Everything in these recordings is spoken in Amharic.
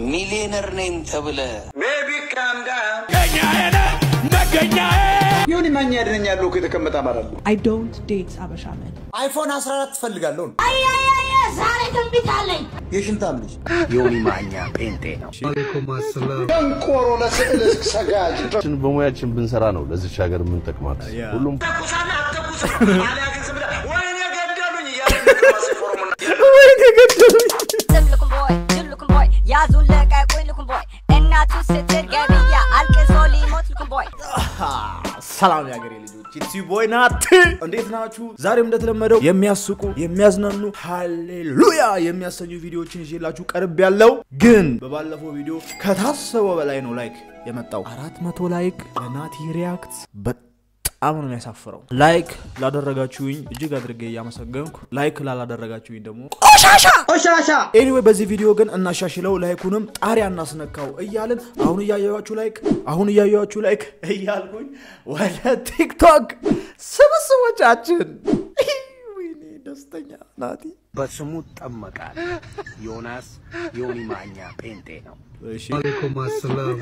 ሚሊዮነር ነኝ ተብለ ይሁን ማኛ ያድነኛል እኮ የተቀመጠ አማራ አለ። I don't date Abasha men. አይፎን 14 ትፈልጋለሁ። ዛሬ ትንቢት አለኝ። የሽንታም ልጅ ዮኒ ማኛ ጴንጤ ነው። ደንቆሮ ለስዕል ሰጋጅ በሙያችን ብንሰራ ነው ለዚች ሀገር የምንጠቅማት። ሁሉም ዝም ልኩም ቦይ ጅል ልኩም ቦይ ያዙን ልቀቁኝ ልኩም ቦይ እናቱ ስትል ገብያ አልቅሶ ሊሞት ልኩም ቦይ ሰላም የሀገሬ ልጆች ኢትሲ ቦይ ናት። እንዴት ናችሁ? ዛሬም እንደተለመደው የሚያስቁ የሚያዝናኑ ሃሌሉያ የሚያሰኙ ቪዲዮዎችን ይዤላችሁ ቀርብ ያለው ግን በባለፈው ቪዲዮ ከታሰበው በላይ ነው ላይክ የመጣው አራት መቶ ላይክ ለናቲ ሪያክት በጣም ነው የሚያሳፍረው። ላይክ ላደረጋችሁኝ እጅግ አድርጌ እያመሰገንኩ ላይክ ላላደረጋችሁኝ ደግሞ ቆሻሻ ቆሻሻ። ኤኒዌይ በዚህ ቪዲዮ ግን እናሻሽለው፣ ላይኩንም ጣሪያ እናስነካው እያልን አሁን እያየኋችሁ ላይክ አሁን እያየኋችሁ ላይክ እያልኩኝ ወደ ቲክቶክ ስብስቦቻችን ወይኔ ደስተኛ ናቲ በስሙ ጠመቃል። ዮናስ ዮኒ ማኛ ጴንጤ ነው። እሺ ዋሌኩም አሰላም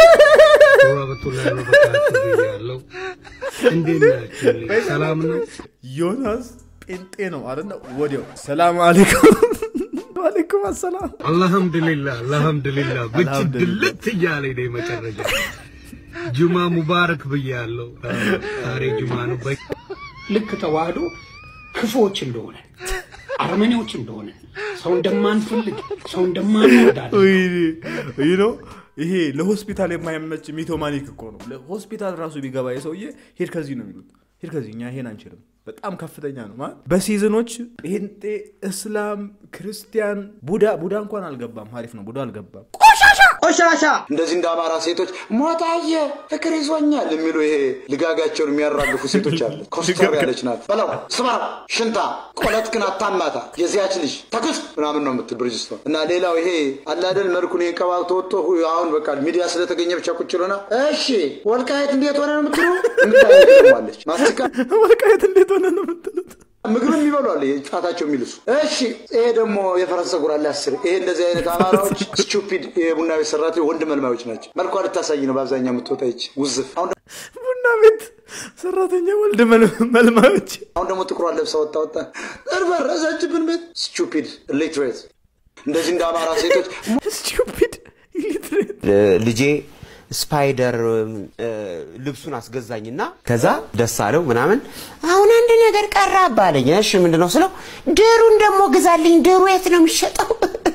ወራህመቱላሂ ወበረካቱ ብያለሁ። እንዴት ናችሁ? ሰላም ነው? ዮናስ ጴንጤ ነው አለና ወዲያው ሰላም አለይኩም ዋሌኩም አሰላም አልሐምዱሊላህ አልሐምዱሊላህ ብቻ አልሐምዱሊላህ። ድልት እያለኝ ነው መጨረሻ። ጁማ ሙባረክ ብያለሁ። ዛሬ ጁማ ነው። በ- ልክ ተዋህዶ ክፉዎች እንደሆነ አረመኔዎች እንደሆነ ሰው እንደማንፈልግ ሰው እንደማንወዳለን ይህ ነው ይሄ ለሆስፒታል የማይመች ሚቶማኒክ እኮ ነው ለሆስፒታል ራሱ ቢገባ የሰውዬ ሄድ ከዚህ ነው የሚሉት ሄድ ከዚህ እኛ ይሄን አንችልም በጣም ከፍተኛ ነው ማለት በሲዝኖች ጴንጤ እስላም ክርስቲያን ቡዳ ቡዳ እንኳን አልገባም አሪፍ ነው ቡዳ አልገባም ቆሻሻ እንደዚህ እንደ አማራ ሴቶች ሞታየ ፍቅር ይዞኛል የሚሉ ይሄ ልጋጋቸውን የሚያራግፉ ሴቶች አለ ኮስተር ያለች ናት በለው ስማ ሽንታ ቆለትክን አታማታ የዚያች ልጅ ተኩስ ምናምን ነው የምትል ብርጅስቶን እና ሌላው ይሄ አላደል መልኩን ይሄ ቀባብቶ ወጥቶ ሁ- አሁን በቃ ሚዲያ ስለተገኘ ብቻ ቁጭ ብሎና እሺ ወልቃየት እንዴት ሆነ ነው የምትሉ የምታለች ማስቲካ ወልቃየት እንዴት ሆነ ነው የምትሉት ምግብ የሚበሉ አለ ጣታቸው የሚልሱ እሺ ይሄ ደግሞ የፈረንሰ ጉራ አለ አስር ይሄ እንደዚህ አይነት አማራዎች ስቱፒድ የቡና ቤት ሰራተኞች ወንድ መልማዮች ናቸው መልኳ ልታሳይ ነው በአብዛኛው የምትወጣ ይች ውዝፍ አሁን ቡና ቤት ሰራተኛ ወልድ መልማዮች አሁን ደግሞ ጥቁሯ ለብሳ ወጣ ወጣ እርበረሰችብን ቤት ስቱፒድ ሊትሬት እንደዚህ እንደ አማራ ሴቶች ስቱፒድ ሊትሬት ልጄ ስፓይደር እ፣ ልብሱን አስገዛኝና ከዛ ደስ አለው ምናምን አሁን አንድ ነገር ቀራብ አለኝ። እሺ ምንድን ነው ስለው ድሩን ደግሞ ግዛልኝ። ድሩ የት ነው የሚሸጠው?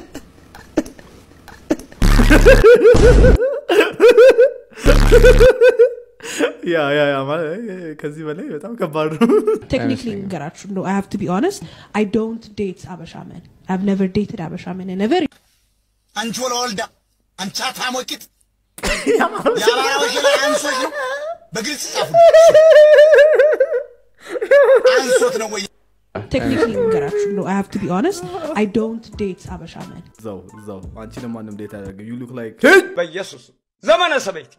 ያ ያ ያ ማለት ከዚህ በላይ በጣም ከባድ ነው Technically, ንገራችሁ ነው I have to be honest. I don't date Abasha men. I've never dated Abasha men. I never አንቺ ወለወልዳ አንቺ አታሞቂት የአማራዎች ላይ አንሶች ነው በግልጽ ጻፉ አንሶት ነው ወይ technically ንገራችሁ ነው I have to be honest. I don't date Abasha men. እዛው እዛው አንቺንም ማንም ዴት ያደርገ ዩ ሉክ ላይክ በኢየሱስ ዘመነ ሰበይት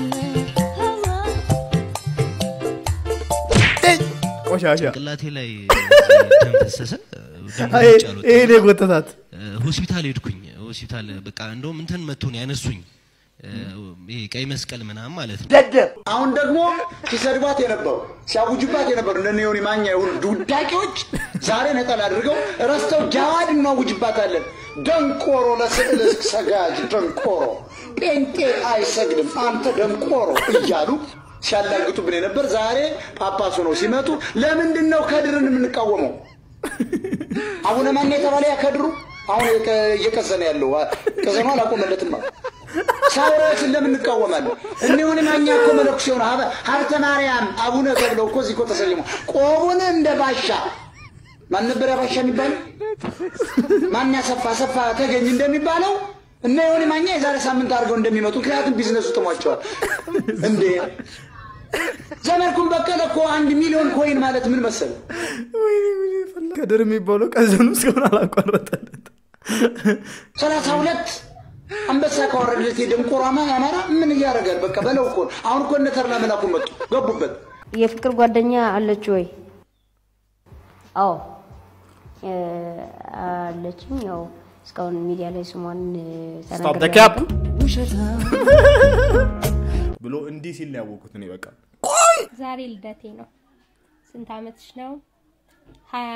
ቆሻሻ ጭንቅላቴ ላይ ደም ፈሰሰ። ደም አይ፣ ውጭ አልወጣም። ይሄ ነው የጎተታት ሆስፒታል ሄድኩኝ። ሆስፒታል በቃ እንደውም እንትን መቶ ነው ያነሱኝ። ይሄ ቀይ መስቀል ምናምን ማለት ነው። ደደብ አሁን ደግሞ ሲሰድባት የነበሩ ሲያውጁባት የነበሩ እነ ዮኒ ማኛ የሆኑ ዱዳቂዎች ዛሬ ነጠላ አድርገው ረስተው ጃዋድ እናውጅባታለን ደንቆሮ ለስዕል ሰጋጅ ደንቆሮ ጴንጤ አይሰግድም አንተ ደንቆሮ እያሉ ሲያላግጡብን የነበር ዛሬ ጳጳሱ ነው ሲመጡ ለምንድን ነው ከድርን የምንቃወመው አቡነ ማን የተባለ ያ ከድሩ አሁን የቀ- እየቀዘነ ያለው ቀዘኗ አላቆመለትም አሉ። ሳውራዎችን ለምን እንቃወማለን? እኒሁን ማኛ እኮ መነኩሴ ሆነ ሀበ- ሀብተ ማርያም አቡነ ተብለው እኮ እዚህ እኮ ተሰይሞ ቆቡን እንደ ባሻ ማን ነበር ያ ባሻ የሚባለው? ማን ያሰፋ ሰፋ ተገኝ እንደሚባለው እነ ዮኒ ማኛ የዛሬ ሳምንት አድርገው እንደሚመጡ ምክንያቱም ቢዝነሱ ጥሟቸዋል። እንዴ ዘመድኩን በቀለ እኮ አንድ ሚሊዮን ኮይን ማለት ምን መሰለ? ከድር የሚባለው ቀዘኑ እስካሁን አላቋረጠለት ሰላሳ ሁለት አንበሳ ካወረደለት የደንቆሮ አማ- አማራ ምን እያደረጋል? በቃ በለው እኮ ነው። አሁን እኮ እነ ተርላ መላኩ መጡ ገቡበት። የፍቅር ጓደኛ አለች ወይ? አዎ እ፣ አለችኝ። ያው እስካሁን ሚዲያ ላይ ስሟን ስቶፕ ደ ተናግሬ ካፕ አላውቅም። ብሎ እንዲህ ሲል ነው ያወቅኩት እኔ በቃ ዛሬ ልደቴ ነው። ስንት አመትሽ ነው? ሀያ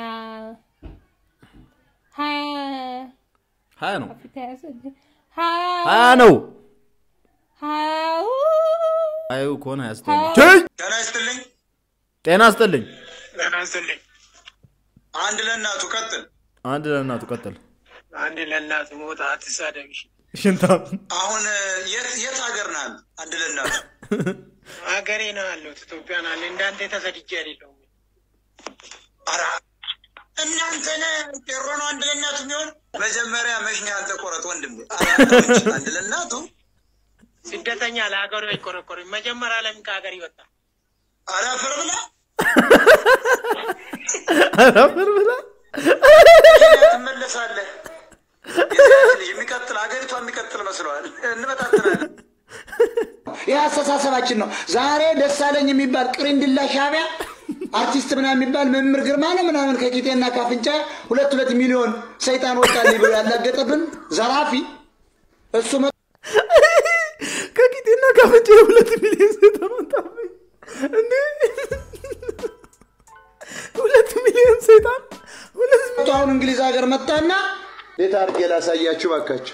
ሀያ ሀያ ነው አፍሪካ ያዘ ሀያ ሀያ ነው ሀያ አዩ ከሆነ አያስጠላ ጤና ይስጥልኝ። ጤና ይስጥልኝ ጤና ይስጥልኝ። አንድ ለእናቱ ቀጥል። አንድ ለእናቱ ቀጥል አንድ ለእናቱ ሞት አትሳደብሽ። ሽንታም አሁን የት የት ሀገር ነህ አንተ? አንድ ለእናቱ ሀገሬ ነው ያለሁት ኢትዮጵያ ነው ያለ እንዳንተ ተሰድጄ አይደለሁም። ኧረ እናንተ ነህ ቄሮ ነው አንድ ለእናቱ የሚሆን መጀመሪያ መሽኛ አንተ ቆረጥ ወንድም አንድ ለእናቱ ስደተኛ ለሀገሩ አይቆረቆርም። መጀመሪያ ለምን ከሀገር ይወጣ? ኧረ አፈር ብላ አፈር ብላ ትመለሳለህ። የዚያ ልጅ የሚቀጥል ሀገሪቷ የሚቀጥል መስለዋል። እንበታትናለን። ይህ አስተሳሰባችን ነው። ዛሬ ደሳለኝ የሚባል ቅሪንድላ ሻቢያ አርቲስት ምናምን የሚባል መምህር ግርማ ነው ምናምን ከቂጤና ካፍንጫ ሁለት ሁለት ሚሊዮን ሰይጣን ወጣልኝ ብሎ ያላገጠብን ዘራፊ እሱ መ- ከቂጤና ካፍንጫ ሁለት ሚሊዮን ሰይጣን ወጣብኝ እንዴ ሁለት ሚሊዮን ሰይጣን ሁለት መቶ አሁን እንግሊዝ ሀገር መጣና እንዴት አድርጌ ላሳያችሁ ባካችሁ።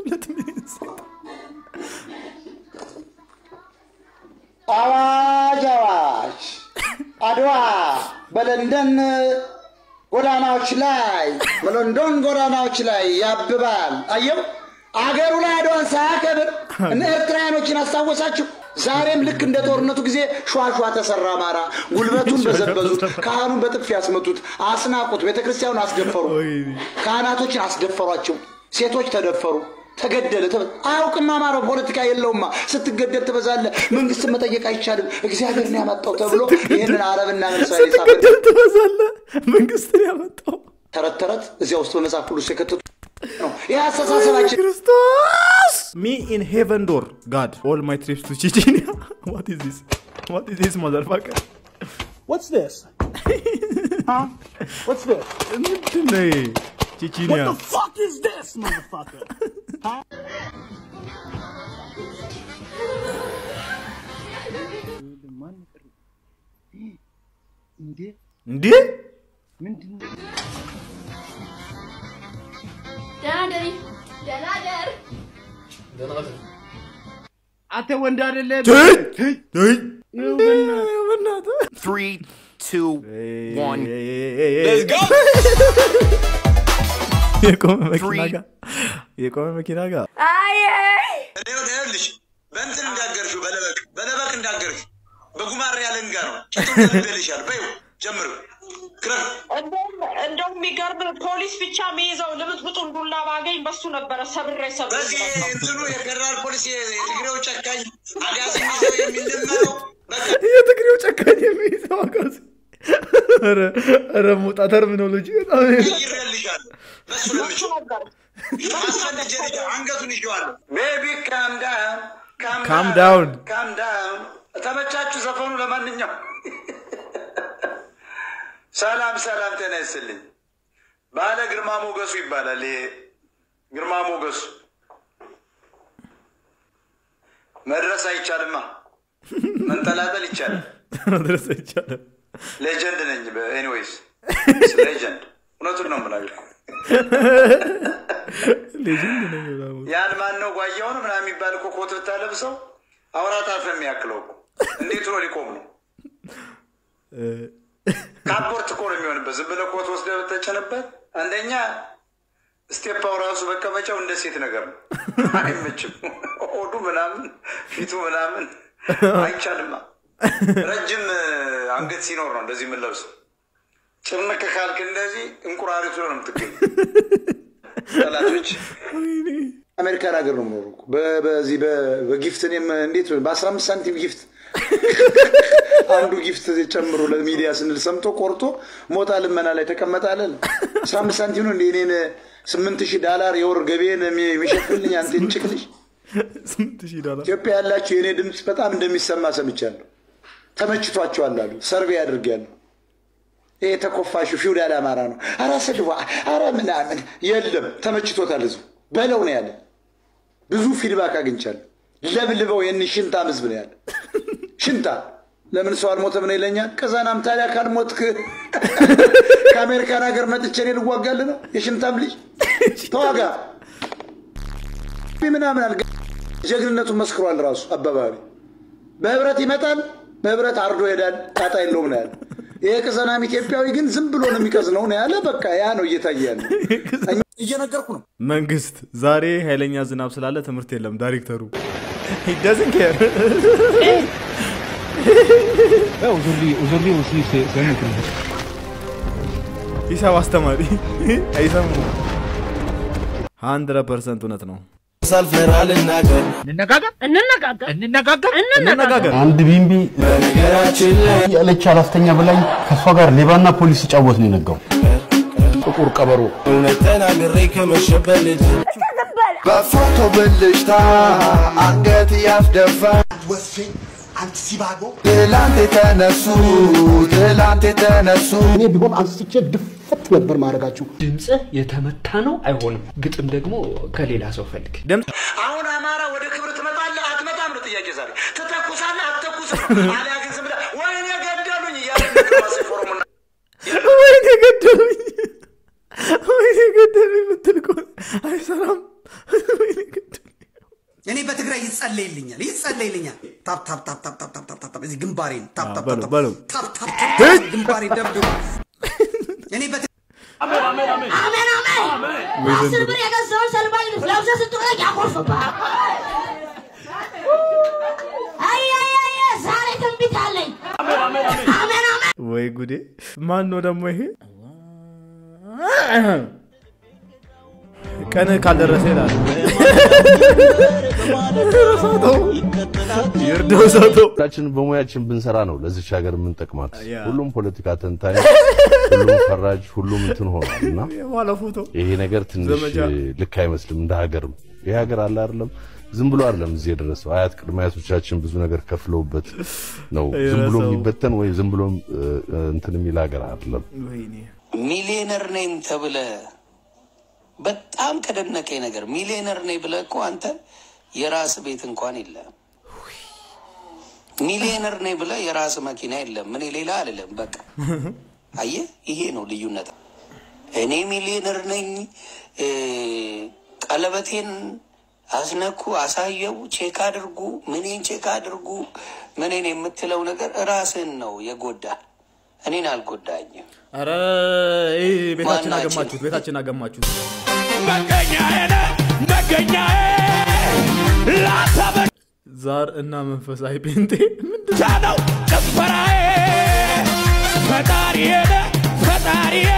አዋጅ አዋጅ! አድዋ በለንደን ጎዳናዎች ላይ በሎንዶን ጎዳናዎች ላይ ያብባል። አየው አገሩ ላይ አድዋን ሳያከብር እነ ኤርትራውያኖችን አስታወሳችሁ። ዛሬም ልክ እንደ ጦርነቱ ጊዜ ሿሿ ተሰራ አማራ። ጉልበቱን በዘበዙት፣ ካህኑን በጥፊ ያስመቱት፣ አስናቁት፣ ቤተ ክርስቲያኑን አስደፈሩ፣ ካህናቶችን አስደፈሯቸው፣ ሴቶች ተደፈሩ፣ ተገደለ። ተበ- አያውቅም አማራው ፖለቲካ የለውማ። ስትገደል ትበዛለህ፣ መንግስትን መጠየቅ አይቻልም፣ እግዚአብሔርን ያመጣው ተብሎ ይህንን አረብና መልሳዊ ስትገደል ትበዛለህ መንግስትን ያመጣው ተረት ተረት እዚያ ውስጥ በመጽሐፍ ቅዱስ የከተቱ ነው። ይህ አስተሳሰባችን ክርስቶስ ሚ ኢን ሄቨን ዶር ጋድ ኦል ማይ ትሪፕስ ቱ ቼቼኒያ ዋት ኢዝ ዚስ ዋት ኢዝ ዚስ ማዘርፋከር What's this? huh? What's this? ምንድን ነው ይሄ? ቼቼኒያ What the fuck is this, motherfucker? huh? እንዴ አንተ ወንድ አይደለም። Three, two, one. Let's go! የቆመ መኪና ጋር የቆመ መኪና ጋር ይኸውልሽ በእንትን እንዳገርሽው በለበቅ በለበቅ እንዳገርሽ በጉማሬ ያለንጋ ነው ቂጡን ገልብልሻል። በይው ጀምር ክረም እንደውም የሚገርም ፖሊስ ብቻ የሚይዘው ልምጥምጡን ዱላ ባገኝ በሱ ነበረ ሰብሬ ሰብሬ በዚህ እንትኑ የፌዴራል ፖሊስ የትግሬው ጨካኝ አጋዚ የሚይዘው የሚልመው የትግሬው ጨካኝ የሚይዘው አጋዚ ኧረ ኧረ ሞጣ ተርሚኖሎጂ በጣም ይረልሻል። በሱ ለምሽ አስፈልጀ ልጅ አንገቱን ይዤዋለሁ። ቤቢ ካም ዳውን Calm down. ካም ዳውን። ተመቻችሁ ዘፈኑ? ለማንኛውም ሰላም ሰላም፣ ጤና ይስጥልኝ። ባለ ግርማ ሞገሱ ይባላል። ይሄ ግርማ ሞገሱ መድረስ አይቻልማ፣ መንጠላጠል ይቻላል። መድረስ አይቻልም ሌጀንድ ነኝ። ኤኒዌይስ ሌጀንድ፣ እውነቱን ነው የምናገር። ሌጀንድ ነው ምናምን ያን ማን ነው ጓያው ነው ምናምን የሚባል እኮ ኮት ብታለብሰው አውራት አፍ የሚያክለው እኮ እንዴት ብሎ ሊቆም ነው? ካፖርት እኮ ነው የሚሆንበት። ዝም ብለህ ኮት ወስደህ ብትጨንበት አንደኛ ስቴፓው ራሱ መቀመጫው እንደ ሴት ነገር ነው፣ አይመችም። ሆዱ ምናምን ፊቱ ምናምን አይቻልማ። ረጅም አንገት ሲኖር ነው እንደዚህ የምንለብሰው። ጭምቅ ካልክ እንደዚህ እንቁራሪቱ ነው የምትገኝ። ጠላቶች አሜሪካን ሀገር ነው የምኖረው እኮ። በ- በዚህ በ- በጊፍት እኔም እንዴት በአስራ አምስት ሳንቲም ጊፍት አንዱ ጊፍት ጨምሮ ለሚዲያ ስንል ሰምቶ ቆርጦ ሞታ ልመና ላይ ተቀመጠ አለን። አስራ አምስት ሳንቲም ነው እንደ እኔን ስምንት ሺህ ዳላር የወር ገቤን የሚ- የሚሸፍልኝ አንተ እንጭቅ ልጅ። ስንት ሺህ ዶላር ኢትዮጵያ ያላችሁ የእኔ ድምፅ በጣም እንደሚሰማ ሰምቻለሁ። ተመችቷቸዋል አሉ። ሰርቬ አድርጌያለሁ። ይሄ ተኮፋሹ ፊውዳል አማራ ነው። አረ ስድዋ፣ አረ ምናምን የለም። ተመችቶታል ህዝቡ በለው ነው ያለ። ብዙ ፊድባክ አግኝቻለሁ። ለብልበው የን ሽንታም ህዝብ ነው ያለ። ሽንታ ለምን ሰው አልሞተም ነው ይለኛል። ከዛናም ታዲያ ካልሞትክ ከአሜሪካን ሀገር መጥቼ እኔ ልዋጋልህ ነው? የሽንታም ልጅ ተዋጋ ምናምን አልገ ጀግንነቱን መስክሯል ራሱ አባባሪ በህብረት ይመጣል፣ በህብረት አርዶ ይሄዳል። ጣጣ የለውም ነው ያለ። ይሄ ቅዘናም ኢትዮጵያዊ ግን ዝም ብሎ ነው የሚቀዝነው ነው ያለ። በቃ ያ ነው እየታየ ያለ። እየነገርኩ ነው። መንግስት ዛሬ ኃይለኛ ዝናብ ስላለ ትምህርት የለም። ዳይሬክተሩ ደዝን ኬር ሂሳብ አስተማሪ አይሰሙ ሀንድረድ ፐርሰንት እውነት ነው። ሳልፈራ ልናገር እንነጋገር እንነጋገር እንነጋገር እንነጋገር አንድ ቢምቢ በነገራችን ላይ ያለች አላስተኛ ብላኝ ከእሷ ጋር ሌባና ፖሊስ ሲጫወት ነው የነጋው። ጥቁር ቀበሮ እውነት ተናግሬ ከመሸበት ልጅ በፎቶ ብልጭታ አንገት ያስደፋ አንተ ሲባጎ ትላንት የተነሱ ትላንት የተነሱ እኔ ቢሆን አንስቼ ድፍት ነበር ማድረጋችሁ። ድምፅህ የተመታ ነው አይሆንም። ግጥም ደግሞ ከሌላ ሰው ፈልግ። አሁን አማራ ወደ ክብር ትመጣለህ አትመጣም ነው ጥያቄ ዛሬ። ትተኩሳለህ አትተኩስም ነው አሊያ ግን ዝም ብለህ ወይኔ ገደሉኝ እያለ ዲፕሎማሲ ፎረሙና ወይኔ ገደሉኝ፣ ወይኔ ገደሉኝ የምትል ከሆነ አይሰራም። ወይኔ ገደሉኝ እኔ በትግራይ ይጸለይልኛል ይጸለይልኛል። ታፕ ታፕ ታፕ ታፕ ታፕ ታፕ ታፕ ታፕ እዚህ ግንባሬን ታፕ ታፕ በለው ታፕ በለው ታፕ ታፕ ታፕ ግንባሬን ደብድቡ። እኔ በት አሜን አሜን አሜን አሜን አሜን። አስር ብር የገዛውን ሰልባጅ ልብስ ለብሰህ ስትወጣ ያኮርፍብሃል። አይ አይ አይ ዛሬ ትንቢት አለኝ። አሜን አሜን። ወይ ጉዴ! ማን ነው ደግሞ ይሄ? ቀን ካልደረሰ ይላል። ይርዳው ሰው ሁላችንም በሙያችን ብንሰራ ነው ለዚች ሀገር የምንጠቅማት። ያ። ሁሉም ፖለቲካ ተንታኝ፣ ሁሉም ፈራጅ፣ ሁሉም እንትን ሆኗል እና የኋላ ፎቶ ይሄ ነገር ትንሽ ዘመቻ። ልክ አይመስልም። እንደ ሀገርም ይሄ ሀገር አለ አይደለም ዝም ብሎ አይደለም እዚህ የደረሰው። አያት ቅድመ አያቶቻችን ብዙ ነገር ከፍለውበት ነው። ዝም ብሎ የረሳው። የሚበተን ወይ ዝም ብሎ እ፣ እንትን የሚል ሀገር አይደለም። ወይኔ ሚሊዮነር ነኝ ተብለ በጣም ከደነቀኝ ነገር ሚሊዮነር ነኝ ብለ እኮ አንተ የራስ ቤት እንኳን የለም። ሚሊዮነር ነኝ ብለ የራስ መኪና የለም። እኔ ሌላ አልልም። በቃ አየህ፣ ይሄ ነው ልዩነት። እኔ ሚሊዮነር ነኝ እ፣ ቀለበቴን አስነኩ፣ አሳየው፣ ቼክ አድርጉ፣ ምኔን ቼክ አድርጉ፣ ምኔን የምትለው ነገር ራስን ነው የጎዳ። እኔን አልጎዳኝም። ኧረ ይሄ ቤታችን ማናችን? አገማችሁት፣ ቤታችን አገማችሁት። ዛር እና መንፈሳዊ ጴንጤ ምንድን ነው ጭፈራዬ ፈጣሪዬ ፈጣሪዬ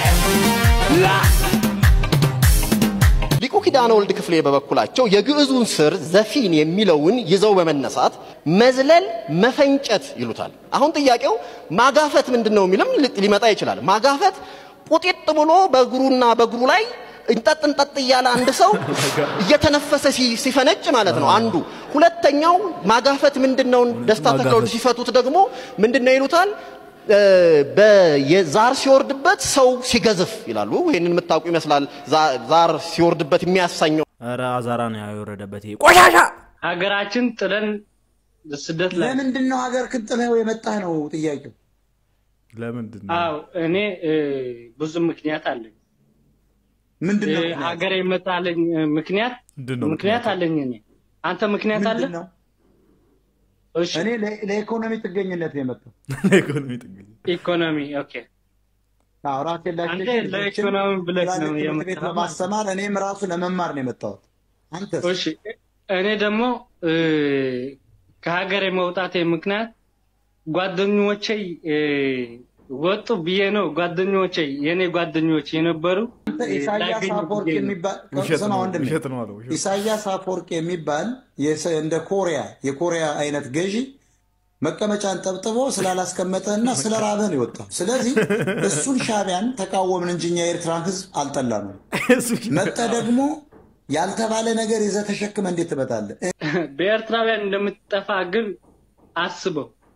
ሊቁ ኪዳነ ወልድ ክፍሌ በበኩላቸው የግዕዙን ስር ዘፊን የሚለውን ይዘው በመነሳት መዝለል፣ መፈንጨት ይሉታል። አሁን ጥያቄው ማጋፈት ምንድን ነው የሚልም ሊ- ሊመጣ ይችላል። ማጋፈት ቁጢጥ ብሎ በእግሩና በእግሩ ላይ እንጠጥ እንጠጥ እያለ አንድ ሰው እየተነፈሰ ሲ- ሲፈነጭ ማለት ነው አንዱ። ሁለተኛው ማጋፈት ምንድን ነው? ደስታ ተክለወልድ ማጋፈት። ሲፈቱት ደግሞ ምንድን ነው ይሉታል? እ፣ በ- የዛር ሲወርድበት ሰው ሲገዝፍ ይላሉ። ይህንን የምታውቁ ይመስላል። ዛ- ዛር ሲወርድበት የሚያሳኘው ኧረ አዛራ ነው የወረደበት ይሄ ቆሻሻ ሀገራችን ጥለን ስደት ላይ ለምንድን ነው ሀገር ክጥለው የመጣህ ነው ጥያቄው። ለምንድን አዎ እኔ እ፣ ብዙ ምክንያት አለኝ። ምንድን ነው እ፣ ምክንያቱ? ሀገር የመጣልኝ እ፣ ምክንያት ምንድን ነው ምክንያት አለኝ እኔ። አንተ ምክንያት አለ? ምንድን ነው? እኔ ለ- ለኢኮኖሚ ጥገኝነት ነው የመጣው። ለኢኮኖሚ ጥገኝ ኢኮኖሚ ኦኬ። አዎ፣ ራሴን ላሽ አንተ ለኢኮኖሚ ብለህ ነው ትምህርት ቤት የመጣኸው ማለት ለማስተማር እኔም ራሱ ለመማር ነው የመጣሁት። አንተስ? እሺ እኔ ደግሞ እ፣ ከሀገር የመውጣቴ ምክንያት ጓደኞቼ እ፣ ወጡ ብዬ ነው። ጓደኞቼ የኔ ጓደኞች የነበሩ አንተ እ፣ ኢሳያስ ላገኙ አፈወርቅ ብዬ ነው። የሚባል ውሸት ስማ ነው፣ ወንድሜ፣ ውሸት ነው አለው፣ ውሸት። ኢሳያስ አፈወርቅ የሚባል የሰ- እንደ ኮሪያ የኮሪያ አይነት ገዢ መቀመጫን ጠብጥቦ ስላላስቀመጠና ስለ ራበህ ነው የወጣው። ስለዚህ እሱን ሻቢያን ተቃወምን እንጂ እኛ የኤርትራን ህዝብ አልጠላ ነው። መጠ ደግሞ ያልተባለ ነገር ይዘህ ተሸክመህ እንዴት ትመጣለህ? በኤርትራውያን እንደምትጠፋ ግን አስበው።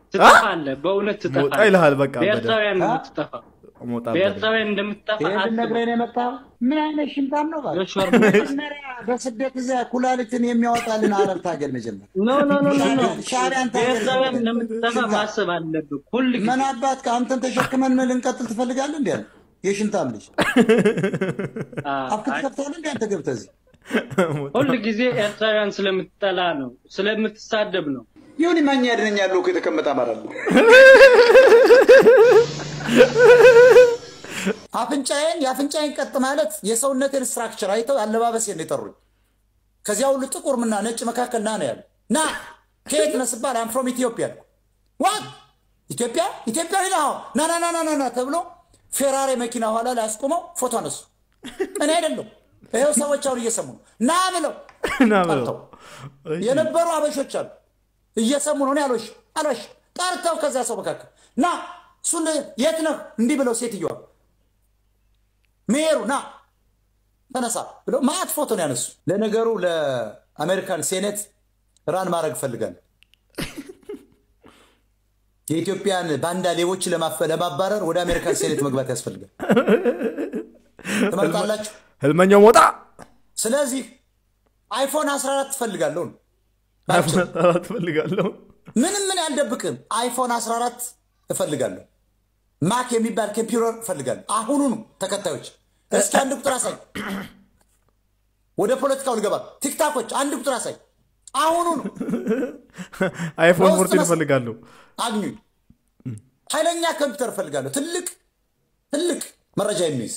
ትጠፋለህ። በእውነት ሞጣ ትጠፋለህ። ይልሃል በቃ በደንብ። በኤርትራውያን ነው የምትጠፋው። ሞጣ በኤርትራውያን እንደምትጠፋ ይሄን አስበው። ነግረህ ነው የመጣው? ምን አይነት ሽምጣም ነው? እባክህ? ዮሽዋር መጀመሪያ በስደት እዚያ ኩላሊትን የሚያወጣልን አረብ ታገል መጀመሪያ። ኖ ኖ ኖ ኖ ኖ ሻዕቢያን ታገል በኤርትራውያን እንደምትጠፋ ማሰብ አለብህ ሁል ጊዜ። ምን አባት ከአንተን ተሸክመን ልንቀጥል ትፈልጋለህ? እንዲ ያለ የሽንታም ልጅ አፍክት ከፍታለህ እንዲ አንተ ገብተህ እዚህ ሁል ጊዜ ኤርትራውያን ስለምትጠላ ነው፣ ስለምትሳደብ ነው። ይሁን ማኛ ያድነኛለሁ እኮ የተቀመጠ አማራ ነው። አፍንጫዬን የአፍንጫዬን ቀጥ ማለት የሰውነቴን ስትራክቸር አይተው አለባበሴን ነው የጠሩኝ። ከዚያ ሁሉ ጥቁር ምና ነጭ መካከል ና ነው ያሉ። ና ከየት ነህ ስባል አም ፍሮም ኢትዮጵያ አልኩ። ዋት ኢትዮጵያ ኢትዮጵያዊ ነህ? አዎ። ና ና ና ና ና ና ተብሎ ፌራሪ መኪና ኋላ ላይ አስቆመው ፎቶ አነሱ። እኔ አይደለም ይኸው ሰዎች አሁን እየሰሙ ነው። ና ብለው ና ብለው ጠርተው የነበሩ አበሾች አሉ እየሰሙ ነው። እኔ አልዋሽ አልዋሽ ጠርተው ከዚያ ሰው መካከል ና እሱን የት ነህ እንዲህ ብለው ሴትዮዋ ሜሩ ና ተነሳ ብለው ማአት ፎቶ ነው ያነሱ። ለነገሩ ለአሜሪካን ሴኔት ራን ማድረግ እፈልጋለሁ። የኢትዮጵያን ባንዳ ሌቦች ለማፈ- ለማባረር ወደ አሜሪካን ሴኔት መግባት ያስፈልጋል። ትመርጣላችሁ? ህልመኛው ሞጣ ስለዚህ አይፎን 14 ትፈልጋለሁ ነው። አራት ፈልጋለሁ ምንም ምን ያልደብቅም። አይፎን 14 እፈልጋለሁ። ማክ የሚባል ኮምፒውተር እፈልጋለሁ። አሁኑኑ ተከታዮች እስኪ አንድ ቁጥር አሳይ። ወደ ፖለቲካው ልገባ። ቲክታኮች አንድ ቁጥር አሳይ። አሁኑኑ አይፎን በውስጥ ፎርቲን መስ- እፈልጋለሁ አግኙኝ። ኃይለኛ ኮምፒውተር እፈልጋለሁ። ትልቅ ትልቅ መረጃ የሚይዝ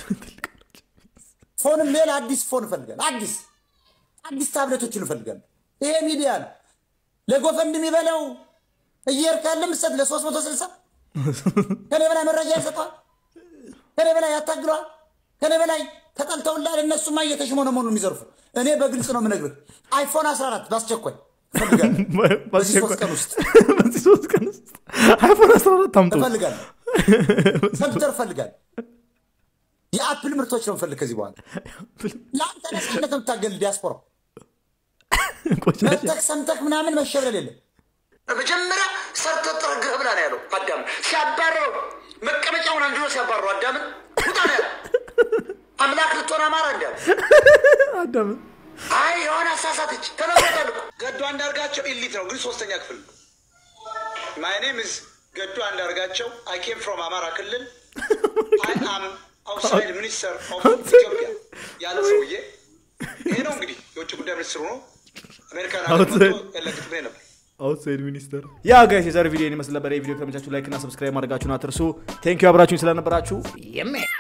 ፎንም ሌላ አዲስ ፎን እፈልጋለሁ። አዲስ አዲስ ታብሌቶችን እፈልጋለሁ። ይሄ ሚዲያ ነው። ለጎፈንድ የሚበላው እየሄድክ ያለ ምሰት ለሶስት መቶ ስልሳ ከኔ በላይ መረጃ ይሰጠዋል። ከኔ በላይ ያታግለዋል። ከኔ በላይ ተጠልተውላል። እነሱማ እየተሽሞነሞኑ የሚዘርፉ እኔ በግልጽ ነው የምነግርህ። አይፎን 14 በአስቸኳይ እፈልጋለሁ። በዚህ ሶስት ቀን ውስጥ በዚህ ሶስት ቀን ውስጥ አይፎን 14 አምጡ እፈልጋለሁ። ኮምፒውተር እፈልጋለሁ። የአፕል ምርቶች ነው የምፈልግ ከዚህ በኋላ ለአንተ ነፃነት ነው የምታገል ዲያስፖራ መተክ ሰምተክ ምናምን መሸብለል የለም። መጀመሪያ ሰርተህ ጥረግህ ብላ ነው ያለው አዳም ሲያባረው መቀመጫውን አንድሎ ሲያባረው አዳምን ውጣ ነው ያለው። አምላክ ልትሆን አማራ እንዲያለ አዳም አይ የሆነ አሳሳተች ተነግሮታል እኮ ገዱ አንዳርጋቸው ኢሊት ነው ግን ሶስተኛ ክፍል ነው። ማይ ኔም ኢዝ ገዱ አንዳርጋቸው አይ ኬም ፍሮም አማራ ክልል አይ አም አውትሳይድ ሚኒስተር ኦፍ ኢትዮጵያ ያለ ሰውዬ ይሄ ነው እንግዲህ የውጭ ጉዳይ ሚኒስትሩ ነው። አሜሪካን ሀገር Outside. መጥቶ ያለግጥ ነበር። አውትሳይድ ሚኒስተር ያ ጋይስ የዛሬ ቪዲዮ ይመስል ነበር። ይህ ቪዲዮ ከተመቻችሁ ላይክ እና ሰብስክራይብ ማድረጋችሁን አትርሱ። ቴንኪዩ አብራችሁኝ ስለነበራችሁ የሜ